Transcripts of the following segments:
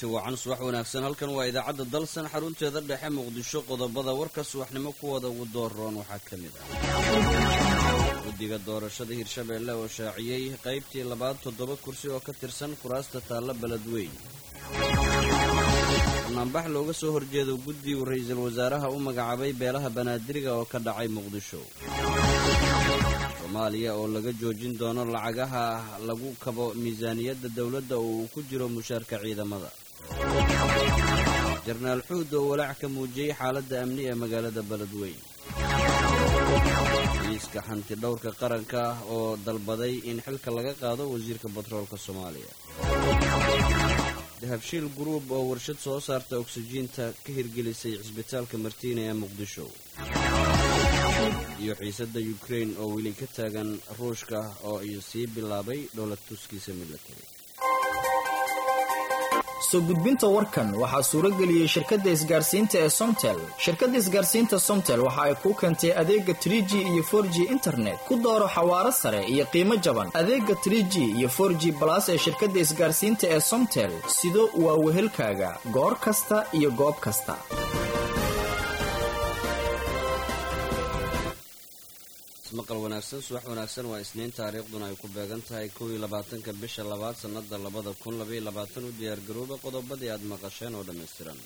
kulanti wacan subax wanaagsan halkan waa idaacadda dalsan xarunteeda dhexe muqdisho qodobada warka subaxnimo kuwada ugu dooroon waxaa ka mid ah guddiga doorashada hirshabeelle oo shaaciyey qaybtii labaad toddoba kursi oo ka tirsan kuraasta taalla beledweyn banaanbax looga soo horjeedo guddi uu ra-iisul wasaaraha u magacaabay beelaha banaadiriga oo ka dhacay muqdisho soomaaliya oo laga joojin doono lacagaha lagu kabo miisaaniyadda dowladda oo uu ku jiro mushaarka ciidamada jarnaal xuud oo walaac ka muujiyey xaaladda amni ee magaalada beledweyn miiska xanti dhowrka qaranka oo dalbaday in xilka laga qaado wasiirka batroolka soomaaliya dahabshiil guruub oo warshad soo saarta oksijiinta ka hirgelisay cisbitaalka martiina ee muqdisho iyo xiisadda yukrain oo weli ka taagan ruushka oo iyo sii bilaabay dhowlad tuskiisa milatari soo gudbinta warkan waxaa suuro geliyey shirkadda isgaarsiinta ee somtel shirkadda isgaarsiinta somtel waxa ay kuu keentay adeega tr g iyo for g internet ku dooro xawaaro sare iyo qiimo jaban adeega tr g iyo for g balas ee shirkadda isgaarsiinta ee somtel sido waa wehelkaaga goor kasta iyo goob kasta maqal wanaagsan subax wanaagsan waa isniin taariikhduna ay ku beegan tahay kow iyo labaatanka bisha labaad sannada labada kun labaiyo labaatan u diyaargarooba qodobadii aad maqasheen oo dhammaystiran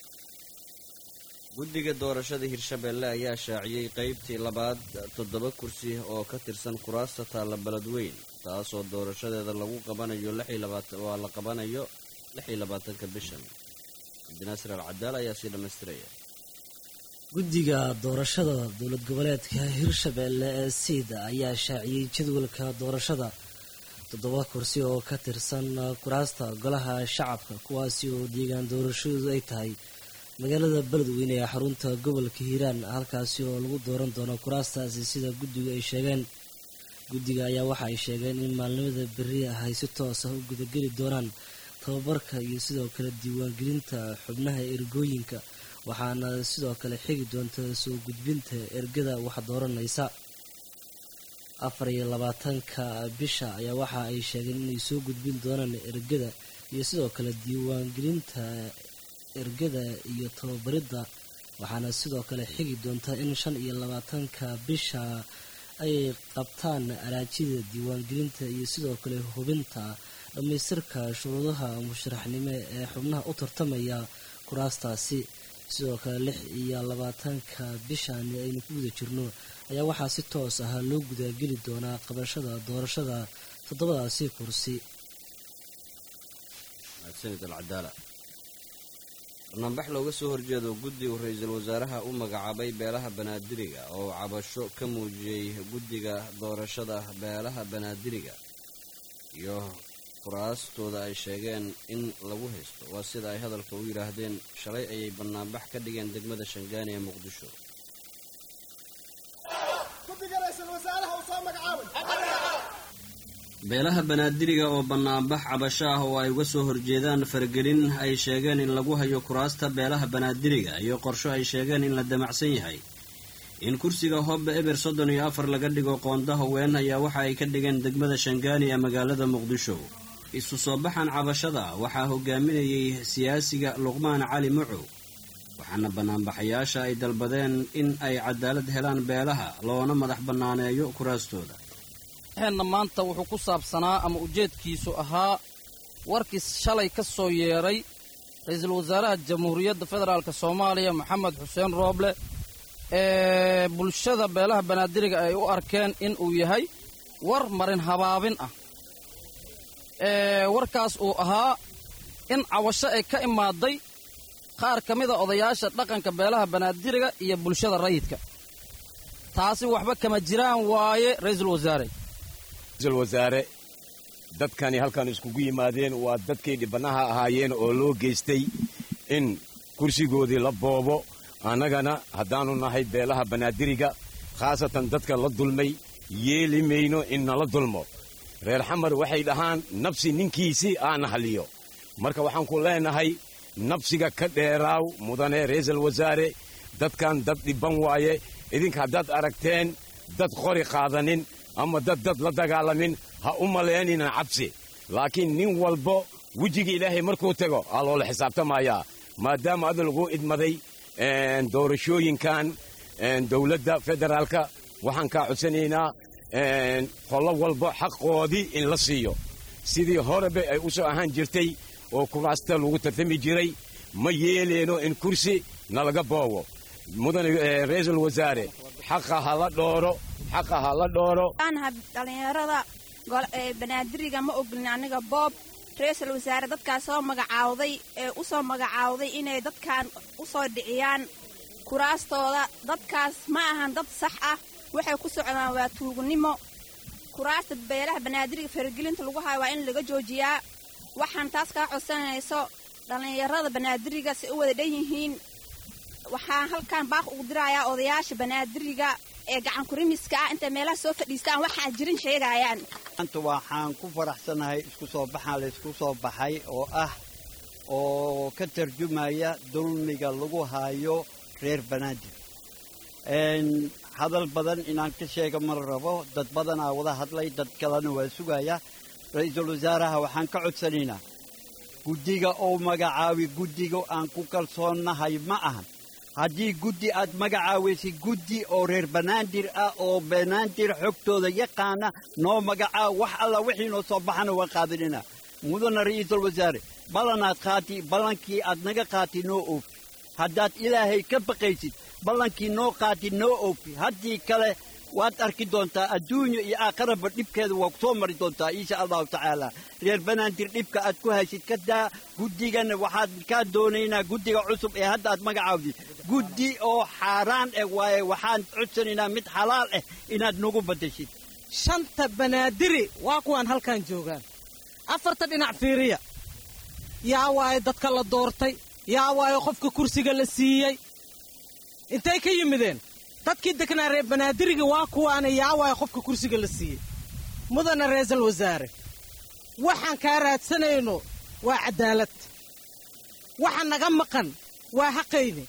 guddiga doorashada hirshabeelle ayaa shaaciyey qaybtii labaad toddoba kursi oo ka tirsan kuraasta taalla beledweyn taasoo doorashadeeda lagu qabanayo waa la qabanayo lix iyo labaatanka bishan cabdinaasir al cadaal ayaa sii dhammaystiraya guddiga doorashada dowlad goboleedka hirshabeelle ee siida ayaa shaaciyey jadwalka doorashada toddoba kursi oo ka tirsan kuraasta golaha shacabka kuwaasi oo deegaan doorashadoodu ay tahay magaalada beledweyne ee xarunta gobolka hiiraan halkaasi oo lagu dooran doono kuraastaasi sida guddigu ay sheegeen guddiga ayaa waxa ay sheegeen in maalnimada berri ah ay si toos ah u gudageli doonaan tababarka iyo sidoo kale diiwaangelinta xubnaha ergooyinka waxaana sidoo kale xigi doonta soo gudbinta ergada wax dooranaysa afar iyo labaatanka bisha ayaa waxa ay sheegeen inay soo gudbin doonaan ergada iyo sidoo kale diiwaangelinta ergada iyo tababaridda waxaana sidoo kale xigi doonta in shan iyo labaatanka bisha ay qabtaan araajida diiwaangelinta iyo sidoo kale hubinta dhammaystirka shuruudaha musharaxnimo ee xubnaha u tartamaya kuraastaasi sidoo kale lix iyo labaatanka bishaani aynu ku guda jirno ayaa waxaa si toos ah loo gudageli doonaa qabashada doorashada toddobadaasi kursi banaanbax looga soo horjeedo guddi uu ra-iisul wasaaraha u magacaabay beelaha banaadiriga oo cabasho ka muujiyey guddiga doorashada beelaha banaadiriga iyo kuraastooda ay sheegeen in lagu haysto waa sida ay hadalka u yidhaahdeen shalay ayay banaanbax ka dhigeen degmada shangaani ee muqdisho beelaha banaadiriga oo banaanbax cabasho ah oo ay uga soo horjeedaan faragelin ay sheegeen in lagu hayo kuraasta beelaha banaadiriga iyo qorsho ay sheegeen in la damacsan yahay in kursiga hobbe eber soddon iyo afar laga dhigo qoonda haween ayaa waxa ay ka dhigeen degmada shangaani ee magaalada muqdisho isu soo baxan cabashada waxaa hogaaminayay siyaasiga luqmaan cali mucow waxaana banaanbaxayaasha ay dalbadeen in ay cadaalad helaan beelaha loona madax bannaaneeyo kuraastooda heenna maanta wuxuu ku saabsanaa ama ujeedkiisu ahaa warkii shalay ka soo yeedhay ra-iisul wasaaraha jamhuuriyadda federaalk soomaaliya maxamed xuseen rooble ee bulshada beelaha banaadiriga ay u arkeen in uu yahay war marin habaabin ah ee warkaas uu ahaa in cawasho ay ka imaaday qaar ka mida odayaasha dhaqanka beelaha banaadiriga iyo bulshada rayidka taasi waxba kama jiraan waaye ra'iisul wasaare ra'iisul wasaare dadkani halkan iskugu yimaadeen waa dadkii dhibanaha ahaayeen oo loo geystay in kursigoodii la boobo annagana haddaannu nahay beelaha banaadiriga khaasatan dadka la dulmay yeeli mayno in nala dulmo reer xamar waxay dhahaan nabsi ninkiisii aana haliyo marka waxaan ku leenahay nabsiga ka dheeraaw mudane ra'iisul wasaare dadkan dad dhibban waaye idinka haddaad aragteen dad qori qaadanin ama dad dad la dagaalamin ha u malaynina cabsi laakiin nin walbo wejiga ilaahay markuu tago aa loola xisaabtamayaa maadaama ada lagu idmaday doorashooyinkan dowladda federaalka waxaan kaa codsanaynaa qollo walba xaqoodii in la siiyo sidii horeba ay u soo ahaan jirtay oo kuraasta lagu tartami jiray ma yeeleyno in kursi nalaga boobo mudane ra-iisul wasaare xaqa ha la dhooro xaqa ha la dhooro dhalinyarada banaadiriga ma ogolin aniga boob ra-iisul wasaare dadkaas soo magacaawday ee u soo magacaawday inay dadkan u soo dhiciyaan kuraastooda dadkaas ma ahan dad sax ah waxay ku socdaan waa tuugnimo kuraasta beelaha banaadiriga faragelinta lagu hayo waa in laga joojiyaa waxaan taas kaa codsanayso dhallinyarada banaadiriga si u wada dhan yihiin waxaan halkan baaq ugu dirayaa odayaasha banaadiriga ee gacan kurimiska ah intay meelaha soo fadhiistaan waxaan jirin sheegayaan maanta waxaan ku faraxsanahay isku soo baxaan laysku soo baxay oo ah oo ka tarjumaya dulmiga lagu hayo reer banaadir hadal badan inaan ka sheega ma rabo dad badanaa wada hadlay dad kalena waa sugaya ra-iisul wasaaraha waxaan ka codsanaynaa guddiga oo magacaawi guddiga aan ku kalsoonnahay ma ahan haddii guddi aad magacaawaysay guddi oo reer banaadir ah oo banaadir xogtooda yaqaana noo magacaaw wax alla wixii noo soo baxana waan qaadinina mudana ra'iisul wasaare ballanaad qaati ballankii aad naga qaati noo oofi haddaad ilaahay ka baqaysid ballankii noo qaati noo oofi haddii kale waad arki doontaa adduunya iyo aakharaba dhibkeeda waa ku soo mari doontaa insha allahu tacaala reer banaadir dhibka aad ku haysid ka daa guddigana waxaad kaa doonaynaa guddiga cusub ee hadda aad magacaawdid guddi oo xaaraan eh waaye waxaan codsanaynaa mid xalaal ah inaad nagu baddashid shanta banaadiri waa kuwaan halkan joogaan afarta dhinac fiiriya yaa waaye dadka la doortay yaa waaye qofka kursiga la siiyey intay ka yimideen dadkii degnaa reer banaadiriga waa kuwaana yaa waaye qofka kursiga la siiyey mudana ra-iisul wasaare waxaan kaa raadsanayno waa caddaalad waxa naga maqan waa xaqayni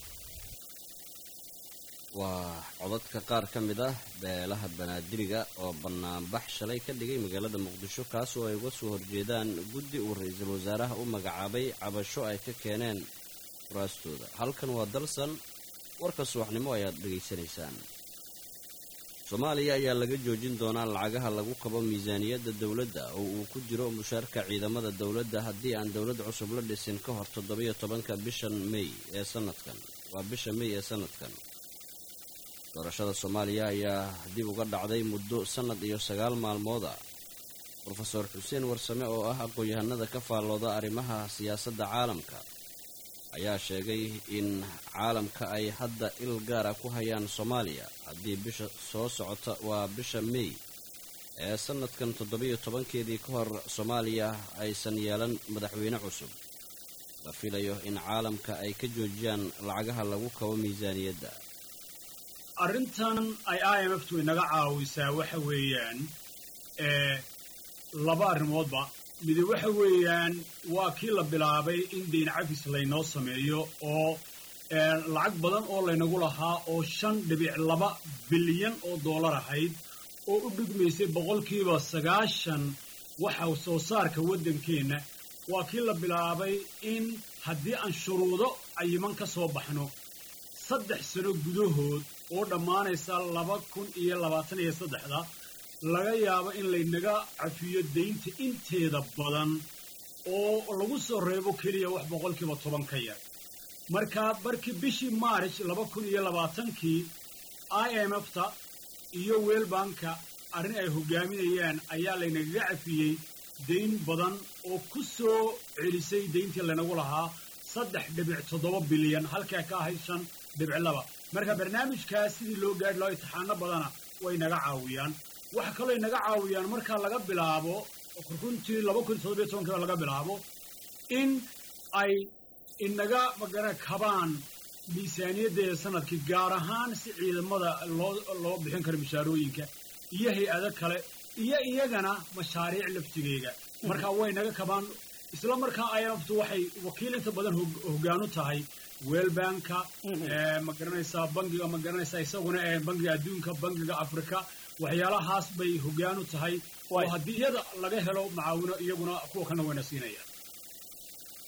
waa codadka qaar ka mid ah beelaha banaadiriga oo bannaanbax shalay ka dhigay magaalada muqdisho kaas oo ay uga soo horjeedaan guddi uu ra-iisul wasaaraha u magacaabay cabasho ay ka keeneen kuraastooda halkan waa dalsan warka subaxnimo ayaad dhegaysanaysaan soomaaliya ayaa laga joojin doonaa lacagaha lagu qabo miisaaniyadda dowladda oo uu ku jiro mushaarka ciidamada dowladda haddii aan dowlad cusub la dhisin ka hor toddobiyo tobanka bishan mey ee sanadkan waa bisha mey ee sanadkan doorashada soomaaliya ayaa dib uga dhacday muddo sannad iyo sagaal maalmooda rofeor xuseen warsame oo ah aqoon-yahanada ka faallooda arrimaha siyaasadda caalamka ayaa sheegay in caalamka ay hadda il gaara ku hayaan soomaaliya haddii bisha soo socota waa bisha mey ee sannadkan toddobiyo tobankeedii ka hor soomaaliya aysan yeelan madaxweyne cusub la filayo in caalamka ay ka joojiyaan lacagaha lagu kabo miisaaniyadda arrintan ay i m f tu inaga caawisaa waxa weeyaan laba arrimoodba midi waxa weeyaan waa kii la bilaabay in deyn cafis laynoo sameeyo oo lacag badan oo laynagu lahaa oo shan dhibic laba bilyan oo dollar ahayd oo u dhigmaysay boqolkiiba sagaashan waxa soo saarka waddankeenna waa kii la bilaabay in haddii aan shuruudo cayiman ka soo baxno saddex sano gudahood oo dhammaanaysa laba kun iyo labaatan iyo saddexda laga yaabo in laynaga cafiyo daynta inteeda badan oo lagu soo reebo keliya wax boqolkiiba toban ka yar marka markii bishii maarch laba kun iyo labaatankii i m f ta iyo weelbanka arrin ay hogaaminayaan ayaa laynagaga cafiyey dayn badan oo ku soo celisay dayntii laynagu lahaa saddex dhibic toddoba bilyan halkaa ka ahayd shan dhibic laba marka barnaamijkaas sidii loo gaadhi laho intixaano badana way naga caawiyaan waxa kaloo inaga caawiyaan marka laga bilaabo runtii laba kun toddobiyo tobankiiba laga bilaabo in ay inaga magara kabaan miisaaniyaddeeda sanadkii gaar ahaan si ciidamada loo loo bixin karo mishaarooyinka iyo hay-ado kale iyo iyagana mashaariic laftigeega marka way naga kabaan isla markaa imftu waxay wakiil inta badan hoggaanu tahay weelbanka ma garanaysaa bangiga ma garanaysaa isaguna bangiga adduunka bangiga afrika waxyaalahaas bay hoggaan u tahay oo haddii iyada laga helo macaawino iyaguna kuwa kana wayna siinayaan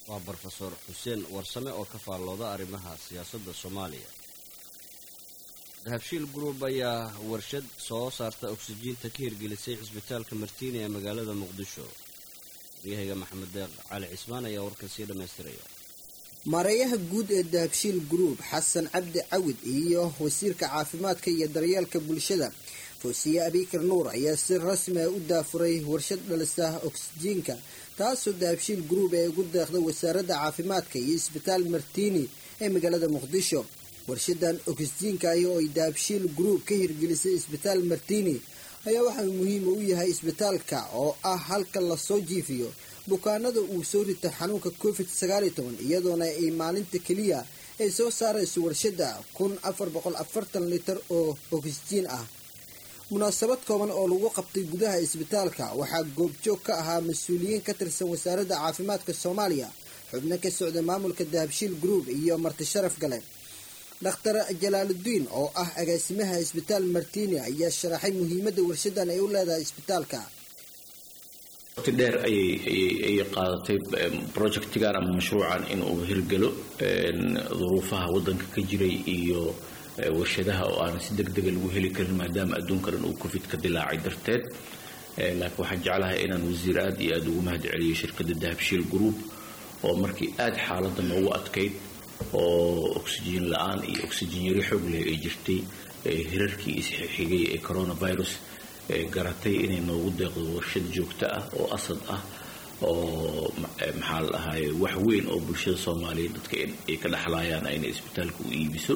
waa brofesor xuseen warsame oo ka faallooda arrimaha siyaasadda soomaaliya dahabshiil group ayaa warshad soo saarta oksijiinta ka hirgelisay cisbitaalka martiini ee magaalada muqdisho waryahayga maxamed deeq cali cismaan ayaa warkan sii dhammaystiraya maareeyaha guud ee dahabshiil group xasan cabdi cawid iyo wasiirka caafimaadka iyo daryeelka bulshada foosiye abikar nuur ayaa si rasmi ah u daafuray warshad dhalisa oksijiinka taasoo dahabshiil group ee ugu deeqda wasaaradda caafimaadka iyo isbitaal martiini ee magaalada muqdisho warshadan oksijiinka ah oo ay dahabshiil group ka hirgelisay isbitaal martiini ayaa waxaa muhiim u yahay isbitaalka oo ah halka lasoo jiifiyo bukaanada uu soo rita xanuunka covid sagaaliyo toban iyadoona ay maalinta keliya ay soo saarayso warshada kun afar boqol afartan litar oo oksijiin ah munaasabad kooban oo lagu qabtay gudaha isbitaalka waxaa goobjoog ka ahaa mas-uuliyiin ka tirsan wasaaradda caafimaadka soomaaliya xubno ka socda maamulka dahabshiil group iyo marti sharaf gale dhakhtar jalaaludiin oo ah agaasimaha isbitaal martiini ayaa sharaxay muhiimadda warshadan ay u leedahay isbitaalka waqti dheer ayay qaadatay projectigan ama mashruucan inuu hirgelo duruufaha wadanka ka jiray iyo warshadaha oo aan si deg dega lagu heli karin maadaama adduunka dhan uu covid ka dilaacay darteed laakiin waxaan jeclahay inaan wasiir aad iyo aada ugu mahad celiyo shirkadda dahabshiil group oo markii aada xaaladda noogu adkayd oo oksijiin la-aan iyo oksijiin yari xoog leh ay jirtay hirarkii isxigay ee coronavirus garatay inay noogu deeqdo warshad joogto ah oo asad ah oo maxaa la dhahaye wax weyn oo bulshada soomaaliyeed dadka ay ka dhexlaayaan inay isbitaalka u iibiso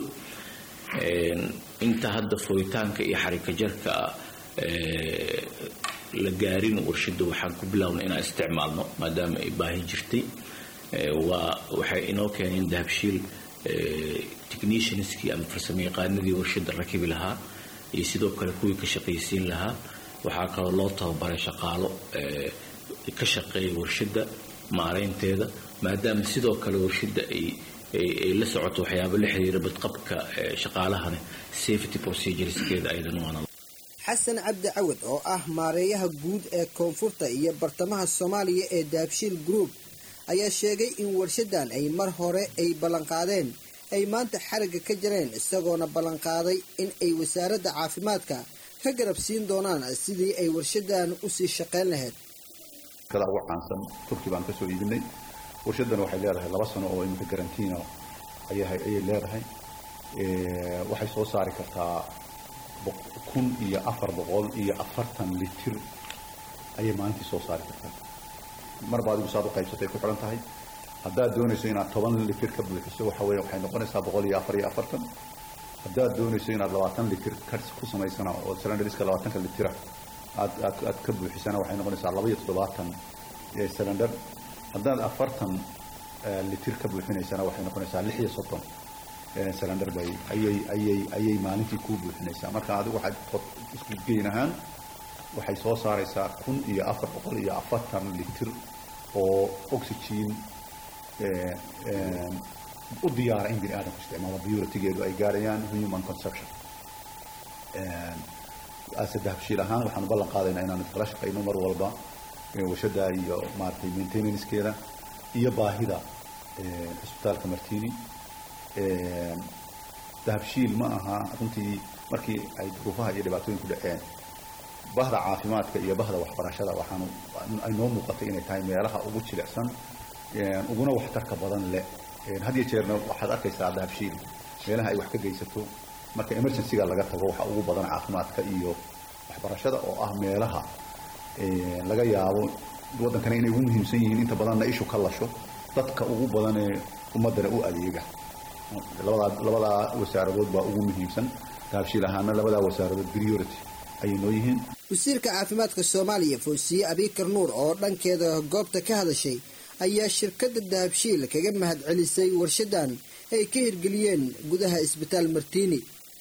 inta hadda furitaanka iyo xarika jarka la gaarin warshada waxaan ku bilownay inaan isticmaalno maadaama ay baahi jirtay waa waxay inoo keeneen dahabshiil technicianskii ama farsamo yaqaanadii warshada rakibi lahaa iyo sidoo kale kuwii ka shaqaysiin lahaa waxaa kaloo loo tababaray shaqaalo ka shaqeeya warshada maaraynteeda maadaama sidoo kale warshada ay ay la socoto waxyaaba la xiriira badqabka shaqaalahana safety procedureskeeda aydan waana xasan cabdi cawad oo ah maareeyaha guud ee koonfurta iyo bartamaha soomaaliya ee dahabshiil group ayaa sheegay in warshadan ay mar hore ay ballanqaadeen ay maanta xarigga ka jareen isagoona ballanqaaday in ay wasaaradda caafimaadka ka garab siin doonaan sidii ay warshadan usii shaqayn lahayd ugu caansan turki baan kasoo iibinay warshadan waxay leedahay laba sano oo iminka garantiina ayay leedahay waxay soo saari kartaa kun iyo afar boqol iyo afartan litir ayay maalintii soo saari kartaa marba adigu saad u qaybsatay ku xidhan tahay haddaad doonayso inaad toban litir ka buuxiso waxa weeye waxay noqonaysaa boqol iyo afar iyo afartan haddaad doonayso inaad labaatan litir ka ku samaysana oo cylinderiska labaatanka litira aad aad aad ka buuxisana waxay noqonaysaa laba iyo toddobaatan cylinder haddaad afartan litir ka buuxinaysana waxay noqonaysaa lix iyo soddon cylinder bay ayay ayay ayay maalintii kuu buuxinaysaa marka adigu waxaad isku geyn ahaan waxay soo saaraysaa kun iyo afar boqol iyo afartan litir oo oxygen u diyaara in bini aadamku isticmaalo biuratigeedu ay gaarayaan human consumption ase dahabshiil ahaan waxaanu ballan qaadaynaa inaanu kala shaqayno mar walba warshada iyo maaragtay maintenancekeeda iyo baahida cisbitaalka martini dahabshiil ma aha runtii markii ay duruufaha iyo dhibaatooyinku dhaceen bahda caafimaadka iyo bahda waxbarashada waxaanu ay noo muuqatay inay tahay meelaha ugu jilicsan uguna waxtarka badan leh had iyo jeerna waxaad arkaysaa dahabshiil meelaha ay wax ka geysato marka emergencyga laga tago waxa ugu badan caafimaadka iyo waxbarashada oo ah meelaha laga yaabo waddankana inay ugu muhiimsan yihiin inta badanna ishu ka lasho dadka ugu badan ee ummaddana u adeega labadaa labadaa wasaaradood baa ugu muhiimsan dahabshiil ahaana labadaa wasaaradood priority ayay noo yihiin wasiirka caafimaadka soomaaliya foosiye abikar nuur oo dhankeeda goobta ka hadashay ayaa shirkadda dahabshiil kaga mahad celisay warshadan ay ka hirgeliyeen gudaha isbitaal martiini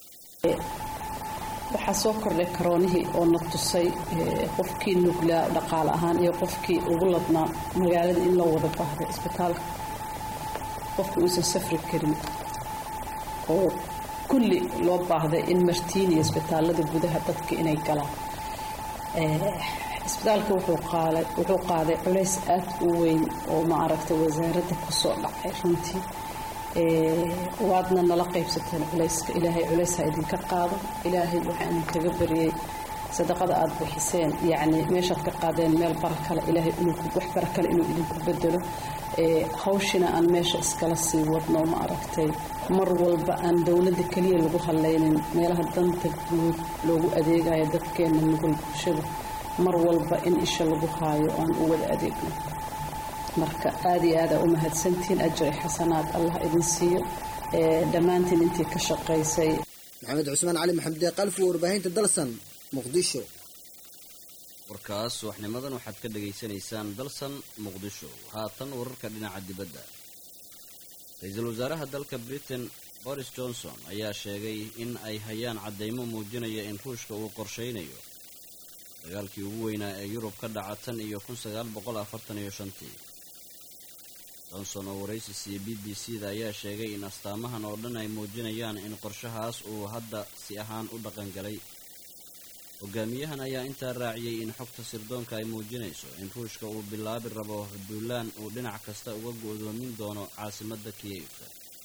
waxaa soo kordhay karoonihii oo na tusay qofkii nuglaa dhaqaale ahaan iyo qofkii ugu ladnaa magaalada in loo wada baahday isbitaalka qofkii uusan safri karin oo kulli loo baahday in martiini isbitaalada gudaha dadka inay galaan isbitaalka wuxuu qaaday wuxuu qaaday culays aad u weyn oo ma aragtay wasaaradda kusoo dhacay runtii waadna nala qaybsateen culayska ilaahay culaysa idinka qaado ilaahay waxaa idinkaga baryey sadaqada aada bixiseen yacni meeshaad ka qaadeen meel bara kale ilaahay inuu wax bara kale inuu idinku bedelo hawshina aan meesha iskala sii wadno ma aragtay mar walba aan dowladda keliya lagu hadlaynin meelaha danta guud loogu adeegayo dadkeena nugul bulshada mar walba in isha lagu haayo aan u wada adeegno marka aada iyo aada u mahadsantihiin ajri xasanaad allah idin siiyo dhammaantiin intii ka shaqaysay maxamed cusmaan cali maxamede qalfi warbaahinta dalsan muqdisho warkaas subaxnimadan waxaad ka dhegaysanaysaan dalsan muqdisho haatan wararka dhinaca dibadda ra-iisul wasaaraha dalka britain boris johnson ayaa sheegay in ay hayaan caddaymo muujinaya in ruushka uu qorshaynayo dagaalkii ugu weynaa ee yurub ka dhaca tan iyo kun sagaal boqol afartan iyo shantii johnson oo waraysi siiyey b b c da ayaa sheegay in astaamahan oo dhan ay muujinayaan in qorshahaas uu hadda si ahaan u dhaqangalay hogaamiyahan ayaa intaa raaciyey in xogta sirdoonka ay muujinayso in ruushka uu bilaabi rabo duulaan uu dhinac kasta uga go'doomin doono caasimadda kiyevka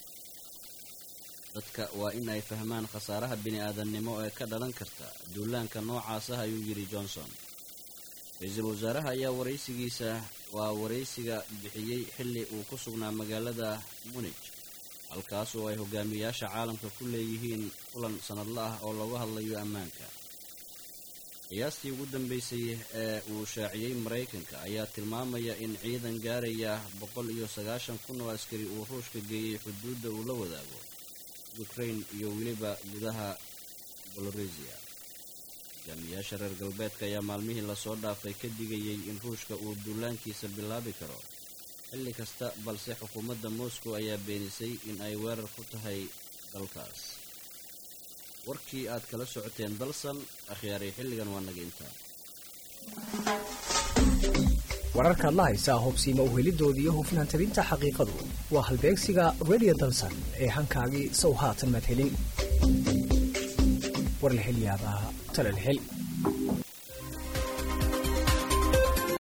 dadka waa in ay fahmaan khasaaraha bini-aadannimo ee ka dhalan karta duulaanka noocaas ah ayuu yidhi johnson ra-iisul wasaaraha ayaa waraysigiisa waa waraysiga bixiyey xilli uu ku sugnaa magaalada munij halkaas oo ay hogaamiyayaasha caalamka ku leeyihiin kulan sannadla ah oo looga hadlayo ammaanka qiyaastii ugu dambaysay ee uu shaaciyey maraykanka ayaa tilmaamaya in ciidan gaaraya boqol iyo sagaashan kun oo askari uu ruushka geeyey xuduudda uu la wadaago ukrain iyo weliba gudaha bolorusiya hogaamiyayaasha reer galbeedka ayaa maalmihii lasoo dhaafay ka digayey in ruushka uu duulaankiisa bilaabi karo xilli kasta balse xukuumadda moscow ayaa beenisay in ay weerar ku tahay dalkaas warkii aad kala socoteen dalsan akhyaaray xilligan waa naga intaa wararkaad la haysaa hubsiima uhelidooda iyo hufnaan tabinta xaqiiqadu waa halbeegsiga radio dalsan ee hankaagii sow haatan madhelin warlahelyaabaha talalhel